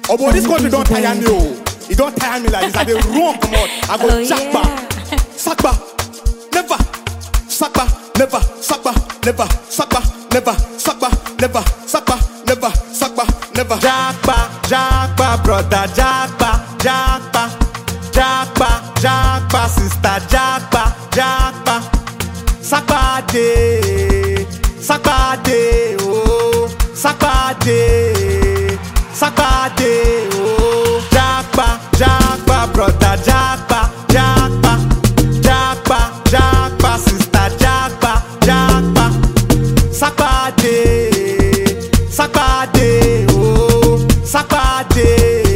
Oh boy, this country don't tire me, oh. It don't tire me like this. I dey run come out. I go Oh, jack yeah. back. Sakba, never. Sakba, never. Sakba, never. Sakba, never. Sakba, never. Sakba, never. Sakba, never. Jackpa, jackpa, brother, jackpa, jackpa, jackpa, jackpa, sister, jackpa, jackpa. Sakpade, sakpade, oh, sakpade, sakpade, oh. Jackpa, jackpa, brother, jackpa, jackpa, jackpa, jackpa, sister, jackpa, jackpa. Sakpade, sakpade, oh, sakpade,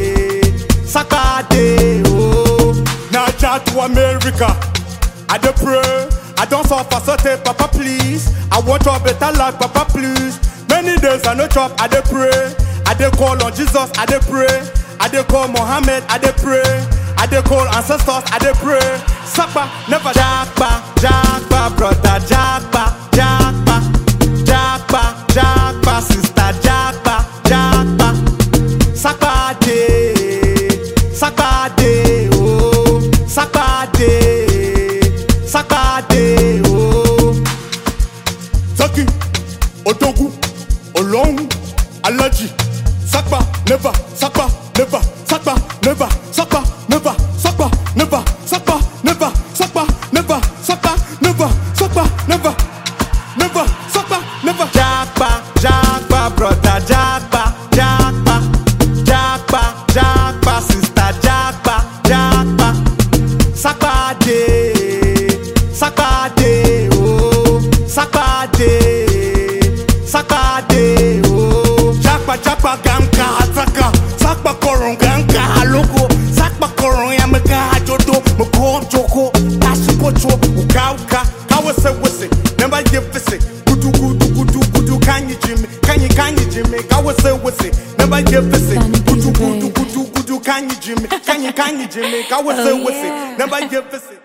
sakpade, oh. Naija to America. I dey pray. I don't suffer, so take Papa please. I want your better life, Papa please. Many days I no chop, I dey pray. I dey call on Jesus, I dey pray. I dey call Mohammed, I dey pray. I dey call ancestors, I dey pray. Sakpa, never Jackpa, jackpa, brother, jackpa, jackpa, jackpa, jackpa, sister, jackpa, jackpa. Sakpade, sakpade, oh, sakpade, sakpade, oh. Zaki, Odogu, Olong, Alaji, Sakpa, never, Sakpa, never, Sakpa, never, Sakpa, never, Sakpa, never, Sakpa, never, Sakpa, never, Sakpa, never, Sakpa, never, never, Sakpa, never. Jackpa, jackpa, brother, jackpa, jackpa, jackpa, jackpa, sister, jackpa, jackpa. Sakpade, sakpade, oh, sakpade, sakpade, oh. Jakpa, jakpa, gamka, hataka, Sakpa, koron, gamka, haloko, Sakpa, koron, yamaka, hajodo, moko, joko, tashukocho, uka, uka, kawase, wase, never give visit, gudu, gudu, gudu, gudu, kanyi, jimmy, kanyi, kanyi, jimmy, kawase, wase, never give visit, Danny gudu, Busy gudu, Babe. gudu, gudu, kanyi, jimmy, kanyi, kanyi, jimmy, kawase, Oh, wase, yeah. never give visit.